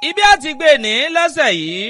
ibi àti gbé ní lọ́sẹ̀ yìí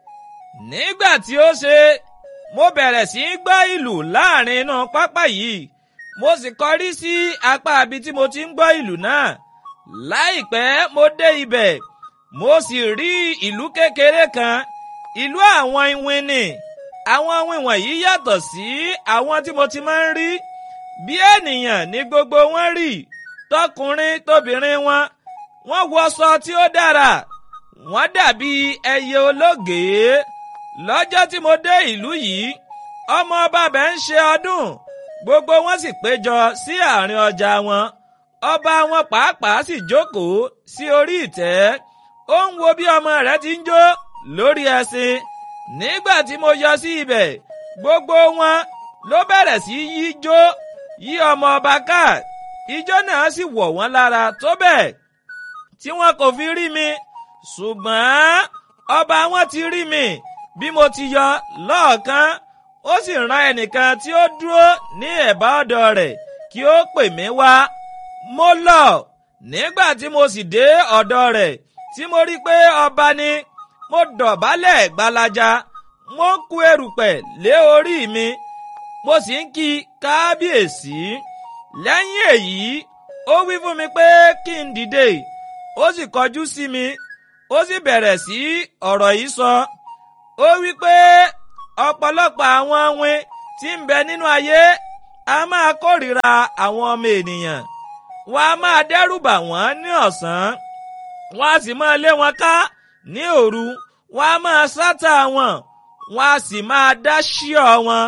nígbà tí ó ṣe mo bẹ̀rẹ̀ sí í gbọ́ ìlù láàrin inú pápá yìí mo sì kọrí sí apá ibi tí mo ti ń gbọ́ ìlù náà láìpẹ́ mo dé ibẹ̀ mo sì rí ìlú kékeré kan ìlú àwọn iwin ni àwọn iwin wọ̀nyí yàtọ̀ sí àwọn tí mo ti máa ń rí bí ènìyàn ní gbogbo wọn rí tọkùnrin tóbìnrin wọn wọ́n wọṣọ tí ó dára wọ́n dàbí ẹyẹ ológèé lọ́jọ́ tí mo dé ìlú yìí ọmọ ọba bẹ̀ ń ṣe ọdún gbogbo wọn sì péjọ sí àárín ọjà wọn ọba wọn pàápàá sì jókòó sí orí ìtẹ́ ó ń wo bí ọmọ rẹ̀ ti ń jó lórí ẹṣin nígbà tí mo yọ sí ibẹ̀ gbogbo wọn ló bẹ̀rẹ̀ sí yí jó yí ọmọ ọba ká ijó náà sì wọ̀ wọ́n lára tó bẹ́ẹ̀ tí wọn kò fi rí mi ṣùgbọ́n ọba wọn ti rí mi bí mo ti yọ lọ́ọ̀kan ó sì rán ẹnìkan tí ó dúró ní ẹ̀bá ọ̀dọ̀ rẹ̀ kí ó pè mí wá mo lọ nígbà tí mo sì dé ọ̀dọ̀ rẹ̀ tí mo rí pé ọba ni mo dọ̀bálẹ̀ gbalaja mo ń ku erùpẹ̀ lé orí mi mo sì ń kí kábíyèsí lẹ́yìn èyí ó wí fún mi pé kí n dìde ó sì kọjú sí mi ó sì bẹ̀rẹ̀ sí ọ̀rọ̀ yìí sọ ó wí pé ọ̀pọ̀lọpọ̀ àwọn awin tí ń bẹ nínú ayé a máa kórìíra àwọn ọmọ ènìyàn wọn a máa dẹ́rù bà wọ́n ní ọ̀sán wọn a sì máa lé wọn ká ní òru wọn a máa sátà wọn wọn a sì máa dá ṣíọ wọn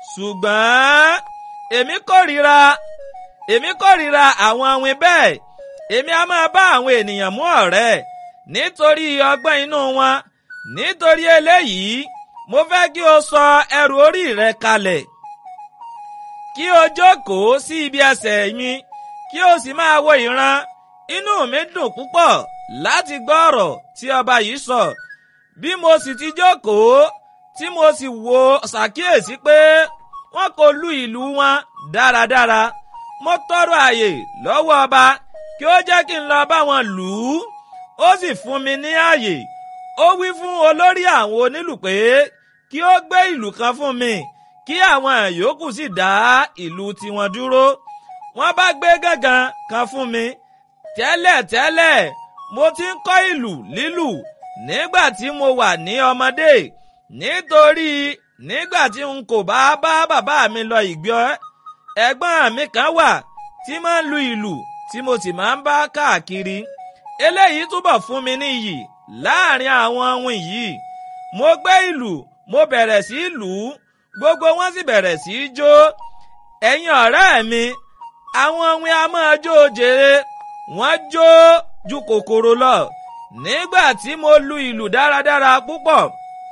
ṣùgbọ́n èmi kórìíra èmi kórìíra àwọn awin bẹ́ẹ̀ èmi a máa bá àwọn ènìyàn mú ọ̀rẹ́ nítorí ọgbọ́n inú wọn nítorí eléyìí mo fẹ́ kí o sọ ẹrù orí rẹ kalẹ̀ kí o jókòó sí ibi ẹsẹ̀ mi kí o sì máa wo ìran inú mi dùn púpọ̀ láti gbọ́ ọ̀rọ̀ tí ọba yìí sọ bí mo sì ti jókòó tí mo sì wo ṣàkíyèsí pé wọn kò lu ìlú wọn dáradára mo tọrọ àyè lọ́wọ́ ọba kí ó jẹ́ kí n lọ bá wọn lù ú ó sì fún mi ní àyè ó wí fún olórí àwọn onílù pé kí ó gbé ìlù kan fún mi kí àwọn yòókù sì dá ìlù tiwọn dúró wọ́n bá gbé gángan kan fún mi tẹ́lẹ̀tẹ́lẹ̀ mo ti ń kọ́ ìlù lílù nígbà tí mo wà ní ọmọdé nítorí nígbà tí n kò bá bá bàbá mi lọ ìgbẹ́ ẹ̀gbọ́n mi kan wà tí máa ń lu ìlù tí mo sì máa ń bá káàkiri eléyìí túbọ̀ fún mi ní iyì láàrin àwọn ohun yìí mo gbé ìlù mo bẹ̀rẹ̀ sí í lù ú gbogbo wọn sì bẹ̀rẹ̀ sí í jó ẹ̀yin ọ̀rẹ́ mi àwọn ohun a máa jó jèrè wọ́n jó ju kòkòrò lọ nígbà tí mo lu ìlù dáradára púpọ̀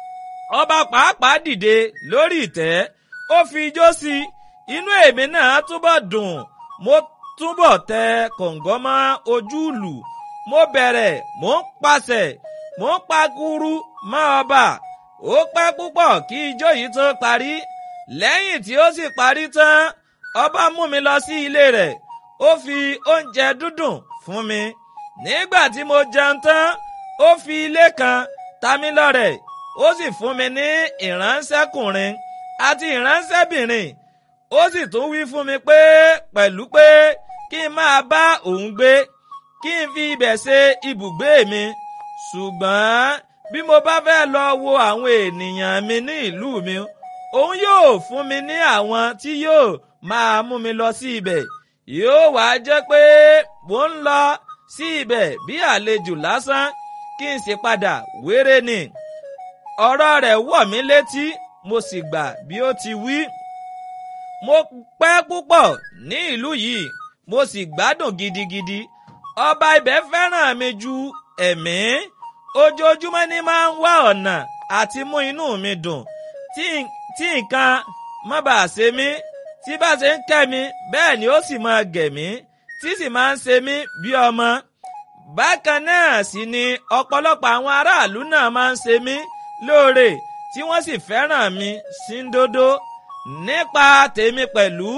ọba pàápàá dìde lórí ìtẹ́ ó fi ijó sí i inú èmi náà túbọ̀ dùn mo túbọ̀ tẹ kọ̀ǹgọ́ mọ́ ojú ìlù mo bẹ̀rẹ̀ mò ń pàṣẹ mò ń pakuru mọ́ ọba ó pẹ́ púpọ̀ kí ijó yìí tó parí lẹ́yìn tí ó sì parí tán ọba mú mi lọ sí ilé rẹ̀ ó fi oúnjẹ dúdùn fún mi nígbà tí mo jẹun tán ó fi ilé kan ta mí lọ́rẹ ó sì fún mi ní ìránṣẹ́kùnrin àti ìránṣẹ́bìnrin ó sì tún wí fún mi pé pẹ̀lú pé kí n máa bá òun gbé kí n fi ibẹ̀ ṣe ibùgbé mi ṣùgbọ́n bí mo bá fẹ́ lọ wo àwọn ènìyàn mi ní ìlú mi òun yóò fún mi ní àwọn tí yóò máa mú mi lọ sí ibẹ̀ yóò wá jẹ́ pé mò ń lọ sí ibẹ̀ bí àlejò lásán kí n sì padà wéré ni ọ̀rọ̀ rẹ̀ wọ̀ mí létí mo sì gbà bí ó ti wí mo pẹ́ púpọ̀ ní ìlú yìí mo sì gbádùn gidigidi ọba ibẹ̀ fẹ́ràn mi ju ẹ̀mí ojoojúmọ́ ni máa ń wá ọ̀nà àti mú inú mi dùn tí nǹkan má bàa ṣe mí tí bá ṣe ń kẹ́ mi bẹ́ẹ̀ ni ó sì máa gẹ̀ mí tí sì máa ń ṣe mí bí ọmọ bákan náà sì ni ọ̀pọ̀lọpọ̀ àwọn aráàlú náà máa ń ṣe mí lóore tí wọ́n sì fẹ́ràn mi síndódó nípa tèmi pẹ̀lú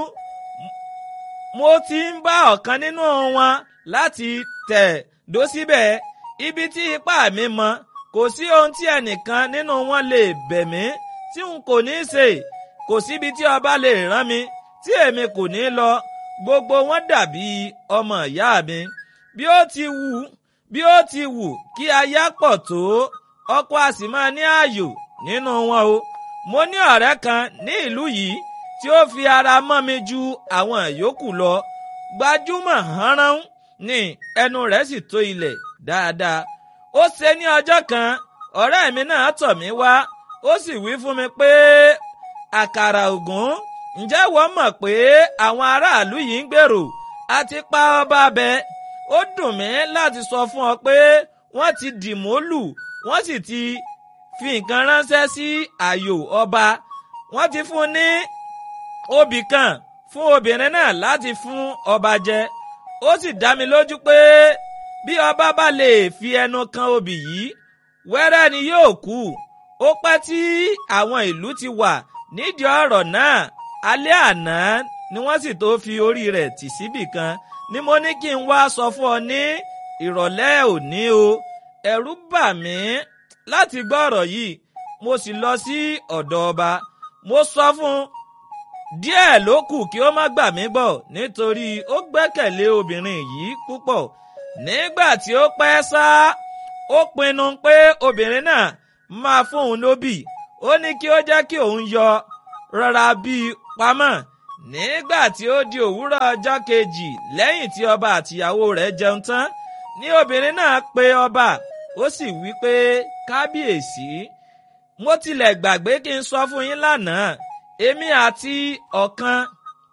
mo ti ń bá ọ̀kan nínú wọn láti tẹ̀ dó síbẹ̀ ibi tí ipá mi mọ kò sí ohun tí ẹnìkan nínú wọn lè bẹ̀ mí tí n kò ní ṣe kò síbi tí ọba lè rán mi tí èmi kò ní lọ gbogbo wọn dàbí ọmọ ìyá mi bí ó ti wù bí ó ti wù kí aya pọ̀ tó ọkọ a sì máa ní ààyò nínú wọn o mo ní ọ̀rẹ́ kan ní ìlú yìí tí ó fi ara mọ́ mi ju àwọn yòókù lọ gbajúmọ̀ hánrán ní ẹnu rẹ̀ sì tó ilẹ̀ dáadáa ó ṣe ní ọjọ́ kan ọ̀rẹ́ mi náà tọ̀ mí wá ó sì wí fún mi pé àkàrà ògún ǹjẹ́ wọ́n mọ̀ pé àwọn aráàlú yìí ń gbèrò àti pa ọba abẹ ó dùn mí láti sọ fún ọ pé wọ́n ti dìmọ́lù wọ́n sì ti fi nǹkan ránṣẹ́ sí ààyò ọba wọ́n ti fún ní obì kan fún obìnrin náà láti fún ọba jẹ ó sì dá mi lójú pé bí ọba bá lè fi ẹnu kan obì yìí wẹ́rẹ́ ni yóò kú ó pẹ́ tí àwọn ìlú ti wà nídìí ọ̀rọ̀ náà alẹ́ àná ni wọ́n sì tó fi orí rẹ̀ tì síbì kan ni mo ní kí n wá sọ fún ọ ní ìrọ̀lẹ́ òní o ẹ̀rù bà mí láti gbọ́ ọ̀rọ̀ yìí mo sì lọ sí ọ̀dọ̀ ọba mo sọ fún un díẹ̀ ló kù kí ó má gbà mí gbọ́ nítorí ó gbẹ́kẹ̀lé obìnrin yìí púpọ̀ nígbà tí ó pẹ́ sá ó pinnu pé obìnrin náà máa fún òun lóbì ó ní kí ó jẹ́ kí òun yọ rọra bíi pamọ́ nígbà tí ó di òwúrọ̀ ọjọ́ kejì lẹ́yìn tí ọba àtìyàwó rẹ̀ jẹun tán ní obìnrin náà pe ọba ó sì wí pé kábíyèsí mo tilẹ̀ gbàgbé kí n sọ fún yín lánàá èmi àti ọ̀kan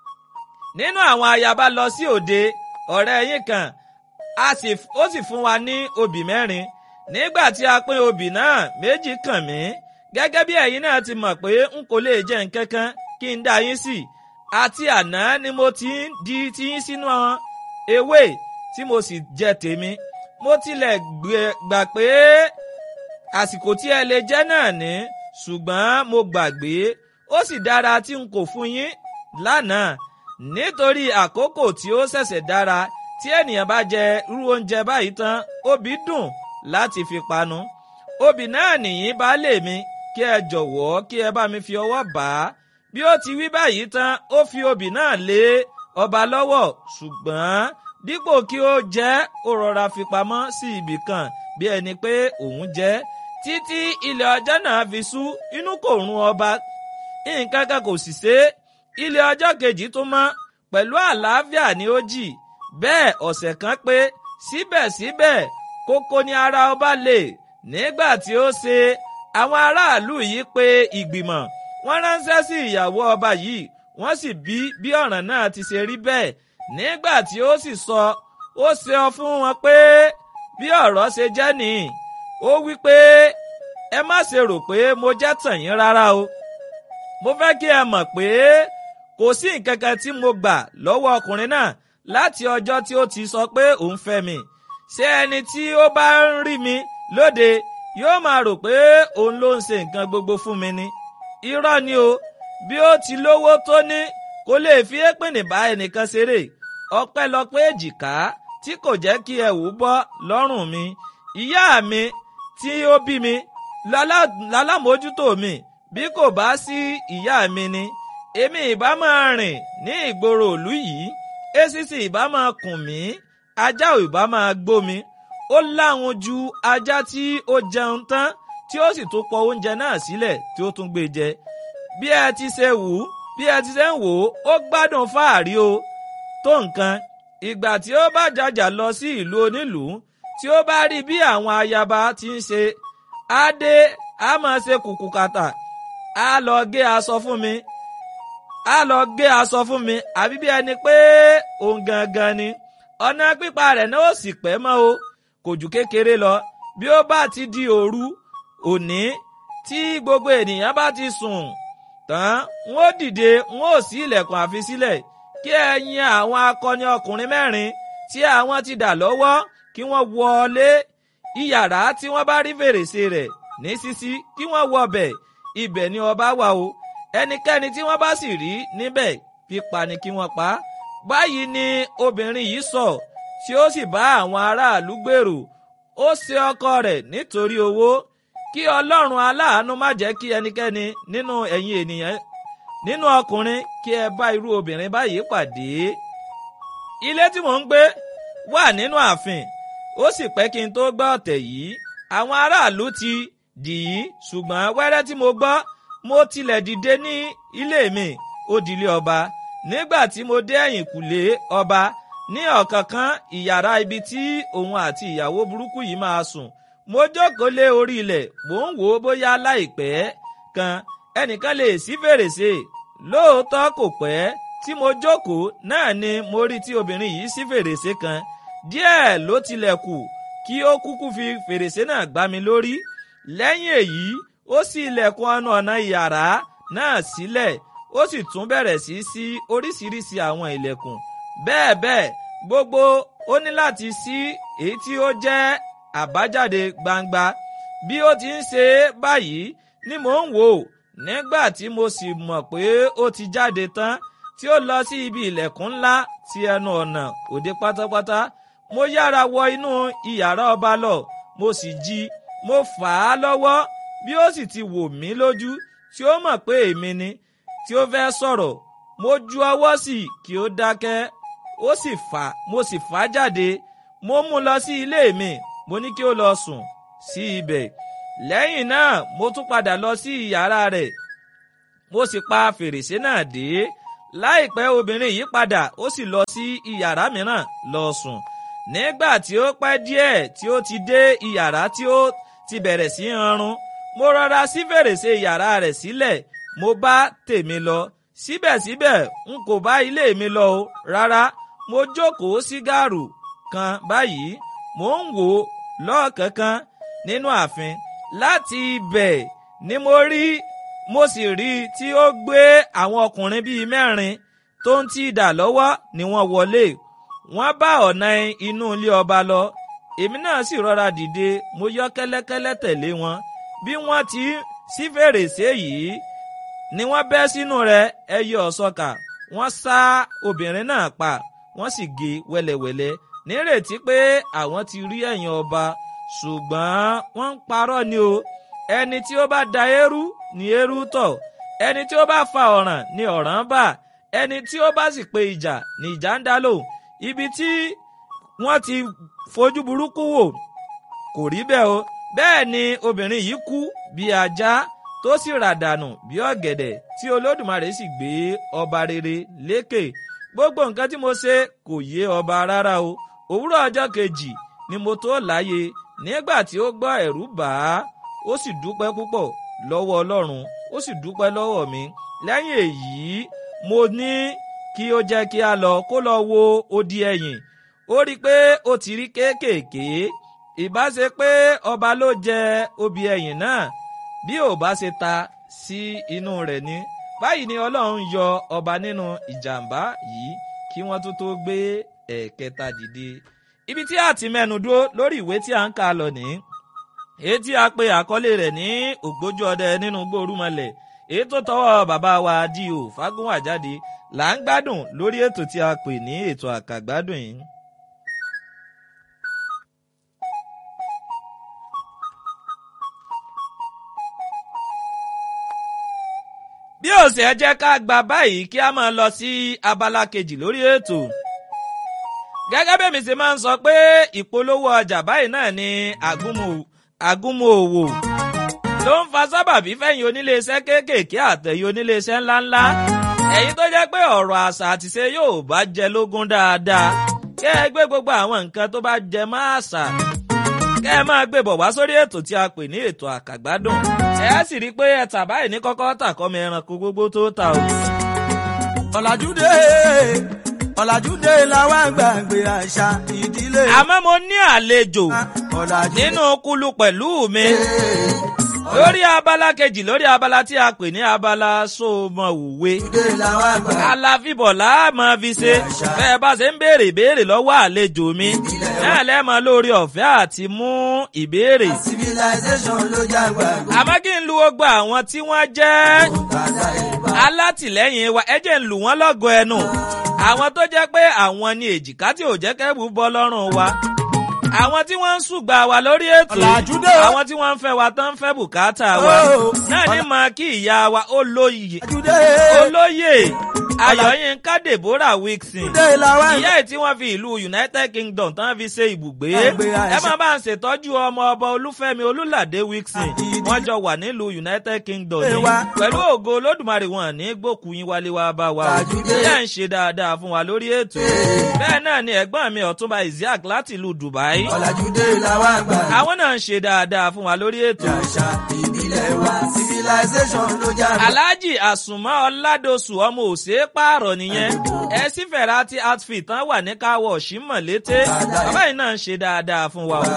nínú àwọn ayaba lọ sí òde ọ̀rẹ́ yín kan ó sì fún wa ní obì mẹ́rin nígbà tí a pín obì náà méjì kàn mí gẹ́gẹ́ bí ẹ̀yin náà ti mọ̀ pé n kò lè jẹ nǹkan kan kí n dá yín sí àti àná ni mo ti ń di tiyín sínú ewé tí mo sì jẹ tèmi mo tilẹ̀ gbà pé àsìkò tí ẹ lè jẹ náà ní ṣùgbọ́n mo gbàgbé ó sì dára tí n kò fún yín lánàá nítorí àkókò tí ó ṣẹ̀ṣẹ̀ dára tí ènìyàn bá jẹ irú oúnjẹ báyìí tán obì dùn láti fi panu obì náà nìyí baálé mi kí ẹ jọ̀wọ́ kí ẹ bá mi fi ọwọ́ bà á bí ó ti wí báyìí tán ó fi obì náà lé ọba lọ́wọ́ ṣùgbọ́n dípò kí ó jẹ ó rọra fi pamọ́ sí ibì kan bí ẹni pé òun jẹ títí ilẹ̀ ọjọ́ náà fi ṣú inú kò run ọba nǹkan kan kò sì ṣe é ilé ọjọ́ kejì tó mọ́ pẹ̀lú àlàáfíà ni ó jì bẹ́ẹ̀ ọ̀sẹ̀ kan pé síbẹ̀síbẹ̀ kókó ni ara ọba lè nígbà tí ó ṣe àwọn aráàlú yìí pé ìgbìmọ̀ wọ́n ránṣẹ́ sí ìyàwó ọba yìí wọ́n sì bí bí ọ̀ràn náà ti ṣe rí bẹ́ẹ̀ nígbà tí ó sì sọ ó ṣe ọ fún wọn pé bí ọ̀rọ̀ ṣe jẹ́ nìyí ó wí pé ẹ má ṣe rò pé mo jẹ́ tàn yín rárá o mo fẹ́ kí ẹ mọ̀ pé kò sí nǹkan kan tí mo gbà lọ́wọ́ ọkùnrin náà láti ọjọ́ tí ó ti sọ pé òun fẹ́ mi ṣé ẹni tí ó bá ń rí mi lóde yóò máa rò pé òun ló ń ṣe nǹkan gbogbo fún mi ni irọ́ ni o bí ó ti lówó tó ní kò lè fi épìnì bá ẹnìkan ṣeré ọpẹ́lọpẹ́ èjìká tí kò jẹ́ kí ẹ̀wù bọ́ lọ́rùn mi ìyá mi tí ó bí mi lálámójútó mi bí kò bá sí ìyá mi ni èmi ìbá máa rìn ní ìgboro ìlú yìí èsìsì ìbá máa kùn mí ajá ò ìbá máa gbó mi ó láwọn ju ajá tí ó jẹun tán tí ó sì tún pọ oúnjẹ náà sílẹ̀ tí ó tún gbé jẹ bí ẹ ti ṣe wù ú bí ẹ ti ṣe ń wò ó ó gbádùn fáàrí o tó nǹkan ìgbà tí ó bá jàjà lọ sí ìlú onílùú tí ó bá rí bí àwọn ayaba ti ń ṣe á dé á máa ṣe kùkù kàtà á lọ gé aṣọ fún mi á lọ gé aṣọ fún mi àbí bí ẹni pé òun gangan ni ọ̀nà pípa rẹ̀ náà ó sì pẹ́ mọ́ o kò jù kékeré lọ bí ó bá ti di òru òní tí gbogbo ènìyàn bá ti sùn tán wọn ó dìde wọn ó ṣí ilẹ̀kùn àfi sílẹ̀ kí ẹ̀yin àwọn akọni ọkùnrin mẹ́rin tí àwọn ti dà lọ́wọ́ kí wọ́n wọlé iyàrá tí wọ́n bá rí fèrèsé rẹ̀ ní ṣíṣí kí wọ́n wọ bẹ̀ ibẹ̀ ni ọba wà o ẹnikẹ́ni tí wọ́n bá sì rí níbẹ̀ pípa ni kí wọ́n pa á báyìí ni obìnrin yìí sọ tí ó sì bá àwọn aráàlú gbèrò ó ṣe ọkọ rẹ̀ nítorí owó kí ọlọ́run aláàánú má jẹ́ kí ẹnikẹ́ni nínú ẹ̀yin ènìyàn nínú ọkùnrin kí ẹ bá irú obìnrin báyìí pàdé. ilé tí mò ń gbé wà nínú ààfin ó sì pẹ́ kí n tó gbọ́ ọ̀tẹ̀ yìí àwọn aráàlú ti dì í ṣùgbọ́n wẹ́rẹ́ tí mo gbọ́ mo tilẹ̀ dìde ní ilé mi ó dilé ọba nígbà tí mo dé ẹ̀yìnkùlé ọba ní ọ̀kánkán ìyàrá ibi tí òun àti ìyàwó burúkú yìí máa sùn mo jókòó lé orí ilẹ̀ mò ń wò ó bóyá láìpẹ́ kan ẹnìkan lè ṣí fèrèsé lóòótọ́ kò pẹ́ tí mo jókòó náà ni mo rí tí obìnrin yìí ṣí fèrèsé kan díẹ̀ ló tilẹ̀ kù kí ó kúkú fi fèrèsé náà gbá mi lórí lẹ́yìn èyí ó ṣí ilẹ̀kùn ọ̀nà ọ̀nà ìyàrá náà sílẹ̀ ó sì tún bẹ̀rẹ̀ sí sí oríṣiríṣi àwọn ilẹ̀kùn bẹ́ẹ̀ bẹ́ẹ̀ gbogbo ó ní láti ṣí èyí tí ó jẹ́ àbájáde gbangba bí ó ti ń ṣe é báyìí ni mò ń wò ó nígbà tí mo sì mọ̀ pé ó ti jáde tán tí ó lọ sí ibi ilẹ̀kùn ńlá ti ẹnu ọ̀nà òde pátápátá mo yára wọ inú ìyàrá ọba lọ mo sì jí mo fà á lọ́wọ́ bí ó sì ti wò mí lójú tí ó mọ̀ pé èmi ni tí ó fẹ́ sọ̀rọ̀ mo ju ọwọ́ sí kí ó dákẹ́ ó sì fà mo sì fà á jáde mo mú lọ sí ilé mi mo ní kí ó lọ sùn sí ibẹ̀ lẹ́yìn náà mo tún padà lọ sí yàrá rẹ̀ mo sì pa fèrèsé náà dé láìpẹ́ obìnrin yìí padà ó sì lọ sí iyàrá mìíràn lọ sùn nígbà tí ó pẹ́ díẹ̀ tí ó ti dé iyàrá tí ó ti bẹ̀rẹ̀ sí hanrun mo rọra sí fèrèsé yàrá rẹ̀ sílẹ̀ mo bá tèmi lọ síbẹ̀síbẹ̀ n kò bá ilé mi lọ o rárá mo jókòó sí gàrú kan báyìí mò ń wò ó lọ́ọ̀kánkán nínú ààfin láti ibẹ̀ ni mo rí mo sì rí i tí ó gbé àwọn ọkùnrin bíi mẹ́rin tó ń tí idà lọ́wọ́ ni wọ́n wọlé wọ́n bá ọ̀nà inú ilé ọba lọ èmi náà sì rọra dìde mo yọ kẹ́lẹ́kẹ́lẹ́ tẹ̀lé wọn bí wọ́n ti ṣí fèrèsé yìí ni wọ́n bẹ́ sínú rẹ̀ ẹyẹ ọ̀sọ́kà wọ́n ṣá obìnrin náà pa wọ́n sì gé wẹ́lẹ́wẹ́lẹ́ nírètí pé àwọn ti rí ẹ̀yìn ọba ṣùgbọ́n wọ́n ń parọ́ ni o ẹni tí ó bá da eérú ni eérú tọ̀ ẹni tí ó bá fa ọ̀ràn ni ọ̀ràn bà ẹni tí ó bá sì pe ìjà ni ìjà ń dá lò ibi tí wọ́n ti fojú burúkú wò kò rí bẹ́ẹ̀ o bẹ́ẹ̀ ni obìnrin yìí kú bí ajá tó sì ràdànù bí ọ̀gẹ̀dẹ̀ tí olódùmarè sì gbé ọba rere lékè gbogbo nǹkan tí mo ṣe kò yé ọba rárá o òwúrọ̀ ọjọ́ kejì ni mo tó láyé nígbà tí ó gbọ́ ẹ̀rù bà á ó sì dúpẹ́ púpọ̀ lọ́wọ́ ọlọ́run ó sì dúpẹ́ lọ́wọ́ mi lẹ́yìn èyí mo ní kí ó jẹ́ kí a lọ kó lọ wo odi ẹ̀yìn ó rí i pé ó ti rí kéékèèké ìbá ṣe pé ọba ló jẹ obì ẹ̀yìn náà bí ò bá ṣe ta sí inú rẹ̀ ni báyìí ni ọlọ́run yọ ọba nínú ìjàmbá yìí kí wọ́n tó tó gbé ẹ̀ẹ̀kẹta dìde ibi tí a ti mẹ́nu dúró lórí ìwé tí a ń kà lọ nìyí èyí tí a pe àkọlé rẹ̀ ní ògbójú ọdẹ nínú gbórúmọlẹ̀ èyí tó tọwọ́ bàbá wa D.O. Fágúnwà jáde là ń gbádùn lórí ètò tí a pè ní ètò àkàgbádùn yìí. bí ó sì ẹ jẹ́ ká gba báyìí kí a máa lọ sí abala kejì lórí ètò gẹ́gẹ́ bí mi ṣe máa ń sọ pé ìpolówó ọjà báyìí náà ni àgúnmu òwò ló ń fa sábàbí fẹ̀yìn oníléeṣẹ́ kéékèèké àtẹ̀yìn oníléeṣẹ́ ńláńlá ẹ̀yin tó jẹ́ pé ọ̀rọ̀ àṣà àtìṣe yóò bá jẹ lógún dáadáa kẹ́ ẹ gbé gbogbo àwọn nǹkan tó bá jẹ mọ́ àṣà kẹ́ ẹ máa gbé bọ̀ wá sórí ètò tí a pè ní ètò àkàgbádùn ẹ sì rí i pé ẹ tà báyìí ní kọ́kọ́ tà kọ́mọ ẹranko gbogbo tó ta o. ọ̀làjúdé ọ̀làjúdé làwọn gbàgbé àṣà ìdílé. àmọ́ mo ní àlejò ọ̀làjúdé nínú kulu pẹ̀lú mi lórí abala kejì lórí abala tí a pè ní abala sómọ̀wùwé làwọn gbàgbé. aláfíbọ̀ láàmọ́ fi ṣe bẹ́ẹ̀ bá ṣe ń béèrè ìbéèrè lọ́wọ́ àlejò mi náà lẹ́mọ̀ lórí ọ̀fẹ́ àti mú ìbéèrè. civilization ló jágbá. àmọ́ kí n lu gbogbo àwọn tí wọ́n jẹ́ bàtà ìbá. alátìlẹ́yìn wa ẹ jẹ́ ń lù wọ́n lọ́gọ ẹnu àwọn tó jẹ́ pé àwọn ni èjìká tí ò jẹ́ kẹ́bù bọ́ lọ́rùn wa àwọn tí wọ́n ń ṣùgbà wa lórí ètò Ọ̀làjú dé o. àwọn tí wọ́n ń fẹ́ wa tán ń fẹ́ bùkátà wa Oh. náà ní mọ kí ìyá wa ó lóye Àjùdé. olóyè ayọ̀yínká deborah wilson Dé làwọn ìyá ẹ̀ tí wọ́n fi ìlú united kingdom tán fi ṣe ibùgbé Àgbè àìsàn. ẹ máa bá ń ṣètọ́jú ọmọ ọba olúfẹ́mi olúládé wilson Àti- wọ́n jọ wà nílùú united kingdom Ẹ ní wá. pẹ̀lú ògo olódùmarè wọn ní gbòkú yín wálé wá bá wa o Àjùdé. ìyá ń ṣe dáadáa fún wa lórí ètò bẹ́ẹ̀ náà ni ẹ̀gbọ́n mi ọ̀túnba isiaq láti ìlú dubai Ọ̀làjúdé làwọn àgbà. àwọn náà ń ṣe dáadáa fún wa lórí ètò Àṣà ìbílẹ̀ wa civilization ló jágbá. alhaji àsùnmọ́ ọ̀làdọ̀sù ọmọ òsè pààrọ̀ nìyẹn ẹ sì fẹ̀rẹ̀ àti outfit tán wà ní káwọ̀ ṣímọ̀ létè bàbá yìí náà ń ṣe dáadáa fún wa o.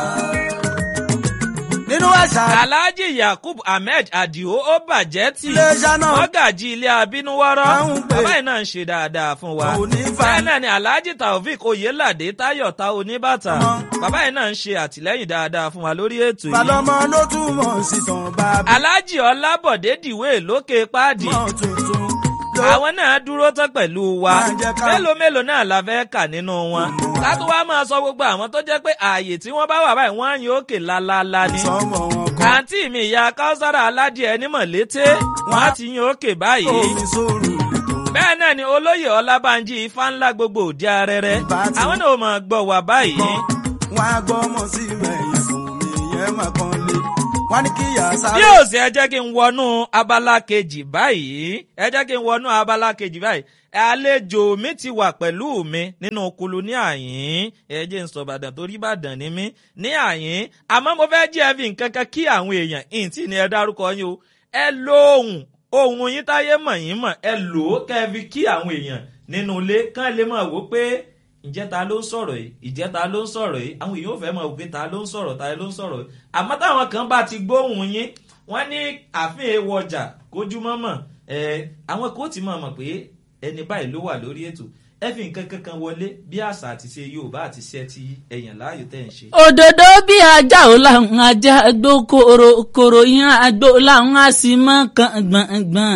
Nínú àṣà alhaji yakub ahmed adio ó bàjẹ́ tì iléeṣẹ́ náà. mọ́gàjì ilé abínúwọ́rọ́ Àwọn ń pè. bàbá yìí náà ń ṣe dáadáa fún wa. Kò ní fà. bẹ́ẹ̀ náà ni alhaji taofik oyelade tayo ta oníbàtà Ọmọ. bàbá yìí náà ń ṣe àtìlẹ́yìn dáadáa fún wa lórí ètò yìí. Balọ́mọ ló túmọ̀ sí tàn bàbá. alhaji ọlábọ̀dé dìwé lókè páàdì Mọ̀ tuntun ló àwọn náà dúró tán pẹ̀lú wa Máa jẹ́ ká- mélòó mélòó náà la fẹ́ kà nínú wọn ká tó wá máa sọ gbogbo àwọn tó jẹ́ pé ààyè tí wọ́n bá wà báyìí wọ́n á yin òkè lálálá ni sọmọ wọn kan. àǹtí mi ìyá káúsára aládìẹ nímọ̀ létí wọ́n á ti yin òkè báyìí Omi sóòrù lètò. bẹ́ẹ̀ náà ni olóyè ọlábànjí ifá ńlá gbogbo òdi arẹrẹ Ìbá ti- àwọn náà máa gbọ́ wà báyìí Wọ́n á gbọ́ ọmọ sí ẹ̀yìn fún mi yẹn máa kan lé. Wọ́n ní kí ìyá bí sáré. ó sì ẹ jẹ́ kí n wọnú abala kejì báyìí ẹ jẹ́ kí n wọnú abala kejì báyìí àlejò mi ti wà pẹ̀lú mi nínú kulu ní àyín ẹ jẹ́ n sọ Ìbàdàn torí Ìbàdàn ni mí ní àyín àmọ́ mo fẹ́ jẹ́ fi nǹkan kan kí àwọn èèyàn ìǹtí ni ẹ dárúkọ yín o ẹ lo ohùn ohùn yín táyé mọ̀ yín mọ̀ ẹ lò ó kẹ́ ẹ fi kí àwọn èèyàn nínú ilé kán lè mọ̀ wò pé ǹjẹ́ ta ló ń sọ̀rọ̀ yìí ǹjẹ́ ta ló ń sọ̀rọ̀ yìí àwọn èèyàn ò fẹ́ mọ̀ wò pé ta ló ń sọ̀rọ̀ ta ló ń sọ̀rọ̀ yìí àmọ́ táwọn kan bá ti gbóhùn yín wọ́n ní àfihàn ewu ọjà kójú mọ́mọ́ ẹ̀ àwọn kò tí mọ̀ mọ̀ pé ẹni báyìí ló wà lórí ètò ẹ fi nǹkan kankan wọlé bí àṣà àti ṣe Yorùbá àti ṣe ti ẹ̀yàn láàyò tẹ̀ ń ṣe. òdòdó bí ajá ò láwọn ajá gbó koro koro yan àgbo láwọn á sì mọ kan gbọ̀ngbọ̀n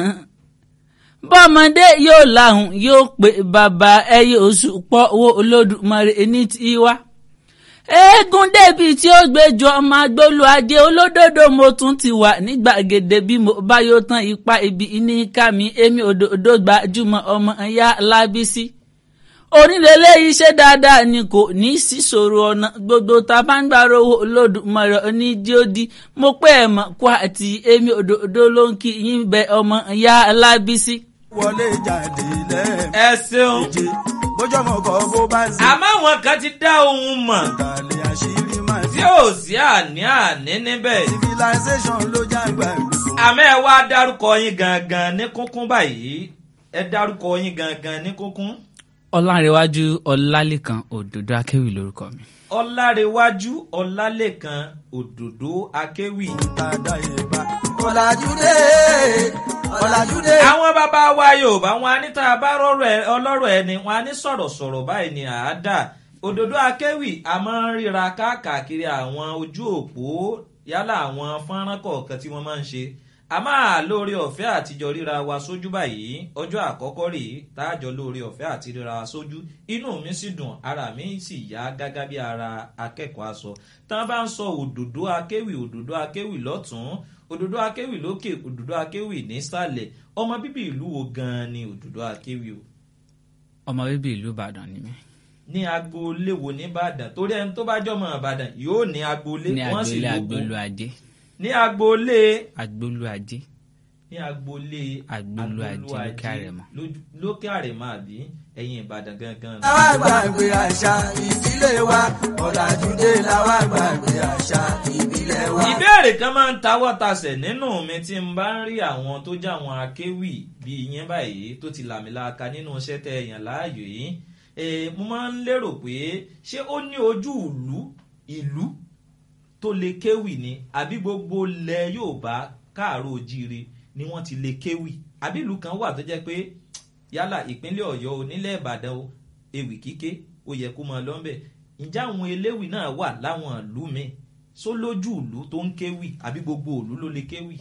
bọ́mọdé yóò láhùn yóò pé bàbá ẹ yóò sùpọ̀ owó olódùmarè ní tiwa eégún débi tí ó gbẹjọ ọmọ agbólu ajé olódodo mo tún ti wà ní gbàgede bí mo bá yóò tán ipa ibi ní ká mi èmi òdòdó gbajúmọ̀ ọmọ ìyá lábísí onílélé iṣẹ́ dáadáa ni kò ní í síṣòro ọ̀nà gbogbo tá a bá ń gbàrò owó olódùmarè onídìódì mo pé ẹ̀ mọ̀ kó àti èmi òdòdó ló ń kí yín bẹ ọmọ ìyá lábísí. Wọlé jáde lẹ́ẹ̀mejì. ẹ ṣeun Bójú ọmọ kan bó bá ń sìn. àmọ́ àwọn kan ti dá ohun mọ̀ Ìtàlẹ̀ àṣírí máa tí ti. ò sí àní àní níbẹ̀ Civilization ló jágbá gbogbo. àmọ́ ẹ wá dárúkọ yín gangan ní kúnkún báyìí ẹ dárúkọ yín gangan ní kúnkún. ọlárẹ̀wájú ọlálẹ́kan òdòdó akéwì lórúkọ mi. ọlárẹ̀wájú ọlálẹ́kan òdòdó akéwì. Tàdá ìbá. Ọ̀làjúdé. Ọ̀làjúdé. àwọn bàbá wa yorùbá wọn á ní tá a bá rọrọ ẹ ọlọ́rọ̀ ẹni wọn á ní sọ̀rọ̀sọ̀rọ̀ báyìí ni àádá òdòdó akéwì a máa ń ríra káàkiri àwọn ojú òpó yálà àwọn fọ́nrán kọ̀ọ̀kan tí wọ́n máa ń ṣe a máa lóore ọ̀fẹ́ àtijọ́ ríra wa sójú báyìí ọjọ́ àkọ́kọ́ rèé táàjọ lóore ọ̀fẹ́ àti ríra wa sójú inú mi sì dùn ara mi sì yá gágá bí ara akẹ́kọ̀ọ́ aṣọ tá a bá ń sọ òdòdó akéwì òdòdó akéwì lọ́tún òdòdó akéwì lókè òdòdó akéwì nísàlẹ̀ ọmọ bíbí ìlú wo gan-an ni òdòdó akéwì o ọmọ bíbí ìlú ìbàdàn ni mí. ní agboolé wo nìbàdàn torí ẹni tó bá jọmọ ìbàdàn yóò ní agboolé ní wọ́n sì agboolé lóko agbolu ajé ní agboolé agbolu ajé ní agboolé Agbolu Ajé lókè Àrẹ̀mọ. lójú- lókè àrèmọ àbí ẹ̀yìn ìbàdàn gangan. Làwa gbàgbé àṣà ìdílé wa. Ọ̀làjúdé làwa gbàgbé àṣà ìbílẹ̀ wa. ìbéèrè kan máa ń tawọ́ tasẹ̀ nínú mi tí n bá ń rí àwọn tó jẹ́ àwọn akéwì bíi yẹn báyìí tó ti làmìlaka nínú iṣẹ́ tẹ èèyàn láàyò yìí Eh, mo máa ń lérò pé ṣé ó ní ojú ìlú ìlú tó lè kéwì ni àbí gbogbo ilẹ̀ Yorùbá káàárọ̀ ojíire ni wọ́n ti lè kéwì àbí ìlú kan wà tó jẹ́ pé yálà ìpínlẹ̀ Ọ̀yọ́ o nílẹ̀ Ìbàdàn o ewì kíké ó yẹ kó máa lọ́nbẹ̀ ǹjẹ́ àwọn eléwì náà wà láwọn ìlú mi só lójú ìlú tó ń kéwì àbí gbogbo ìlú ló lè kéwì.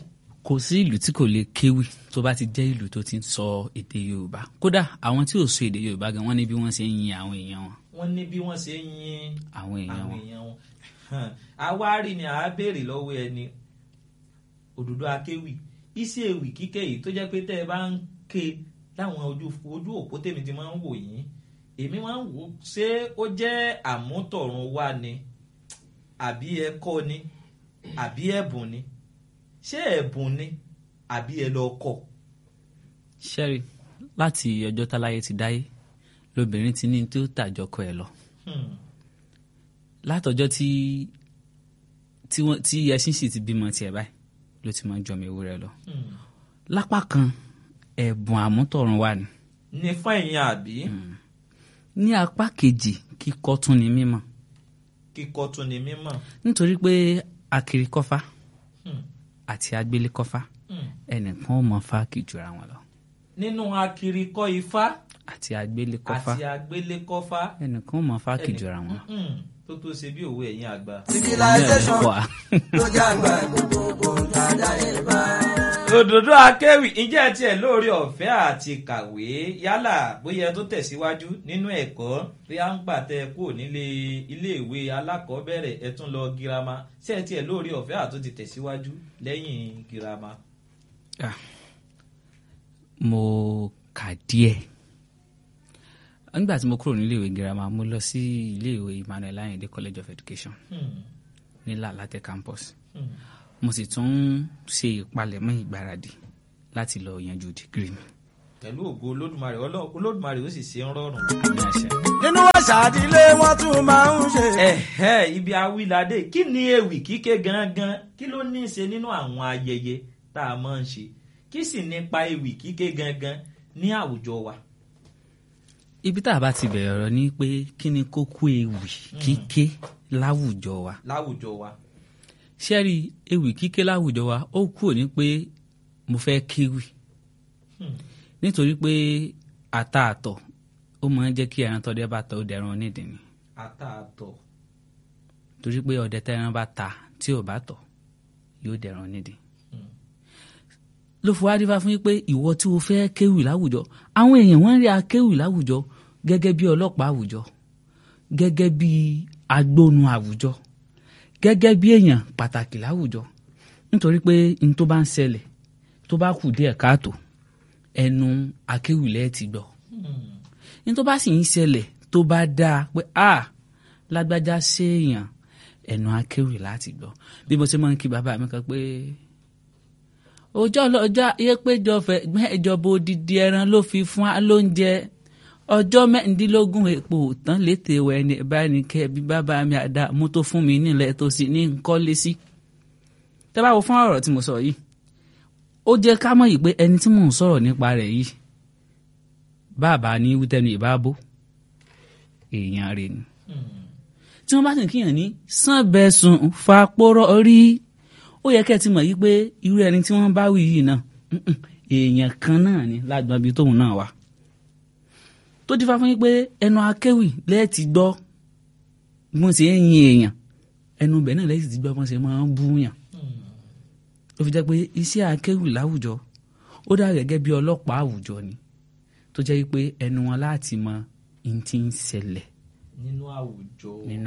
kò sí ìlú tí kò lè kéwì tó bá ti jẹ́ ìlú tó ti ń sọ èdè yorùbá kódà àwọn tí ò sọ èdè yorùbá gan wọ́n ní bí wọ́n ṣe ń yin àwọn èèyàn wọn wọ́n ní bí wọ́n ṣe ń yin àwọn èèyàn àwọn wọn èèyàn wọn àwárí ni àá béèrè lọ́wọ́ ẹni òdòdó akéwì iṣẹ́ ewì kíkẹ́ yìí tó jẹ́ pé tẹ́ ẹ bá ń ké láwọn ojú ojú òpó tèmi ti máa ń wò yín èmi máa ń wò ó ṣé ó jẹ́ àmútọ̀run wá ni àbí ẹ̀kọ́ ni àbí ẹ̀bùn ni ṣé ẹ̀bùn ni àbí ẹ lọ kọ́ ṣẹ́rí láti ọjọ́ táláyé ti dáyé lobìnrin ti ní tí ó tàjọkọ ẹ̀ lọ Hmm. látọjọ́ tí tí wọ́n tí ẹṣin sì ti bímọ tiẹ̀ báyìí ló ti máa ń jọmọ ewúrẹ́ lọ Hmm. lápá kan ẹ̀bùn àmútọ̀run wà ní ní fún ẹ̀yin àbí ní apá kejì kíkọ́ tún ni mímọ̀ kíkọ́ tún ni mímọ̀ nítorí pé akiri kọ́fá Hmm. àti agbélé kọ́fá Hmm. ẹnìkan ó mọ fáàkì jura wọn lọ nínú akirikọ́ ifá àti agbélé kọ́fá àti agbélékọ́fá ẹnìkan ó mọ fáàkì ẹnì- jura wọn lọ. Mm-mm. tó tó ṣe bí òwe ẹ̀yin àgbà. civilization Wà. ló jágbá gbogbo dáadáa ẹ̀ bá. òdòdó akéwì ǹjẹ́ ẹ tiẹ̀ lóore ọ̀fẹ́ àti kàwé yálà bóyá ẹ tó tẹ̀síwájú nínú ẹ̀kọ́ bí a ń gbà tẹ kúrò nílé iléèwé alákọ̀ọ́bẹ̀rẹ̀ ẹ tún lọ girama ṣé ẹ tiẹ̀ lóore ọ̀fẹ́ àti ti tẹ̀síwájú lẹ́yìn girama. Ah. mo kà díẹ̀ nígbà tí mo kúrò nílé ìwé girama mo lọ sí ilé ìwé Emmanuel Ayinde College of Education Hmm. ní Lalate campus Hmm. mo sì tún ṣe ìpalẹ̀mọ́ ìgbáradì láti lọ yanjú dìgírì mi pẹ̀lú ògo olódùmarè Ọlọ́run- olódùmarè ó sì ṣe ń rọrùn. ní àṣẹ. nínú àṣà àdílé wọn tún máa ń ṣe. ẹ̀hẹ́ ibi awíládé kí ni ewì kíké gangan kí ló ní í ṣe nínú àwọn ayẹyẹ tá a máa ń ṣe kí sì nípa ewì kíké gangan ní àwùjọ wa. ibi tá a bá ti bẹ̀rẹ̀ ọ̀rọ̀ ni pé kí ni kókó ewì kíké láwùjọ wa láwùjọ wa. ṣẹ́rí ewì kíké láwùjọ wa ó kúrò ní pé mo fẹ́ kéwì Hmm. nítorí pé ata àtọ̀ ó máa ń jẹ́ kí ẹran tọ́dẹ bá tọ́ ó dẹran onídìí ni àtàtọ̀ torí pé ọdẹ tẹran bá ta tí ò bá tọ̀ yóò dẹran onídìí. Hmm. ló fi wá rí fá fún yín pé ìwọ tí o fẹ́ kéwì láwùjọ àwọn èèyàn wọ́n ń rí akéwì láwùjọ gẹ́gẹ́ bí ọlọ́pàá àwùjọ gẹ́gẹ́ bí agbónu àwùjọ gẹ́gẹ́ bí èèyàn pàtàkì láwùjọ nítorí pé n tó bá ń ṣẹlẹ̀ tó bá kù díẹ̀ káàtó ẹnu akéwì lẹ́ẹ̀ ti gbọ́ Hmm. ní tó bá sì ń ṣẹlẹ̀ tó bá dáa pé a lágbájá séèyàn ẹnu akéwì láti gbọ́ bí mo ṣe máa ń kí bàbá mi kan pé ọjọ́ lọ́jà yẹ péjọ fẹ́ ìjọba odidi ẹran ló fi fún wa lóúnjẹ ọjọ́ mẹ́rìndínlógún èpò tán létè wẹ̀ ní báyìí kẹ́ bí bàbá mi àdá mú tó fún mi nílẹ̀ tó sì ní nkọ́lé sí. tẹ́ bá wo fún ọ̀rọ̀ tí mo sọ yìí ó jẹ́ ká mọ̀ yìí pé ẹni tí mò ń sọ̀rọ̀ nípa rẹ̀ yìí bàbá ní wítẹ́nu ìbábó èèyàn rẹ̀ ni Hmm. tí wọ́n bá sì ń kíyàn ní sànbẹ̀sùn fapórọ̀ rí ó yẹ kẹ́ ẹ ti mọ̀ yí pé irú ẹni tí wọ́n bá wí yìí náà mm-mm, èèyàn kan náà ni lágbọ́n ibi tóun náà wà tó dífá fún yín pé ẹnu akéwì lẹ́ẹ̀tì gbọ́ bí wọ́n ṣe ń yin èèyàn ẹnu bẹ̀ náà lẹ́ẹ̀tì gbọ́ bí wọ́n ṣe máa ń búyàn Hmm. ó fi jẹ́ pé iṣẹ́ akéwì láwùjọ ó dà gẹ́gẹ́ bí ọlọ́pàá àwùjọ ni tó jẹ́ pé ẹnu wọn láti mọ ìhun tí ń ṣẹlẹ̀ nínú àwùjọ. nínú